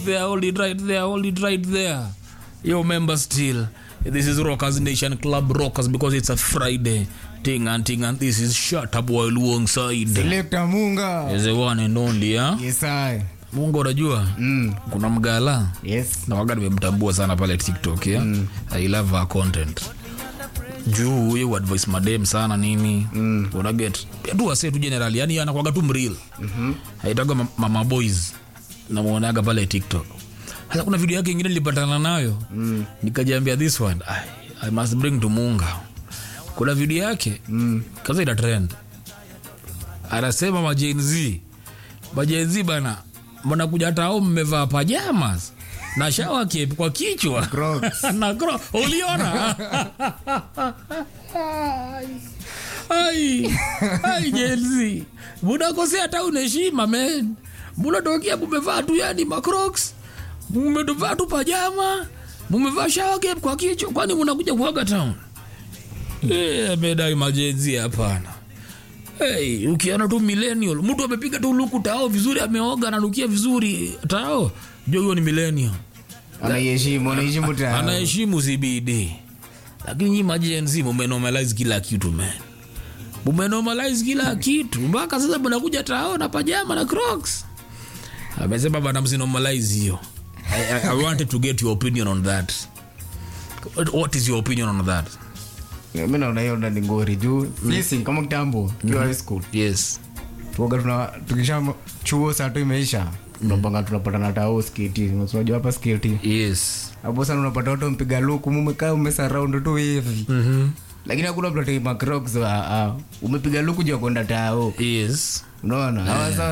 there, hold it right there, hold it right there. Yo, member still. This is Rockers Nation Club Rockers because it's a Friday. Ting and ting and this is Shut Up While Alongside. Selector Munga. Is the one and only, huh? Yes, I. Mungu unajua? Mm. Kuna mgala Yes. na waga nimemtambua sana pale TikTok, yeah? I love her content. Juu huyo advice madem sana nini? Mm. Una get. Pia tu wase tu generally, yani anakuwaga tu mreal. Mhm. Haitaga ma- mama boys. Namuonaga pale TikTok. Sasa kuna video yake ingine nilipatana nayo. Mm. Nikajiambia this one, I, I must bring to Munga. Kuna video yake. Mm. Kaza ina trend. Anasema ma Gen Z. Ma Gen Z bana. Mbona kuja hata au mmevaa pajamas? Na shower cape kwa kichwa. Crocs. na cro uliona ai ai jenzi munakosea hata unaheshima men munatokea mumevaa tu yani macrocs mumevaa tu pajama mumevaa shower cape kwa kichwa kwani munakuja kuaga town Eh, amedai majenzi hapana Hey, ukiona tu millennial mtu amepiga tu luku tao vizuri ameoga ananukia vizuri tao jo huyo ni millennial Anaiheshimu, anaheshimu tao. anaheshimu CBD lakini nyi majenzi mumenormalize kila kitu man mumenormalize kila kitu mpaka sasa mnakuja tao na pajama na crocs amesema bana msinormalize hiyo I, I, I wanted to get your opinion on that What- what is your opinion on that mi naona hiyo ndani ngori juu sisi kama kitambo kiwa high school yes tuoga tuna tukisha chuo saa tu imeisha tunapanga tunapatana tao sketi unajua hapa sketi yes hapo sana unapata watu mpiga luku mumekaa umesaraundi tu hivi lakini hakuna mtu ataima crocs wa- ah, umepiga luku juu ya kwenda tao yes unaona Hawa sasa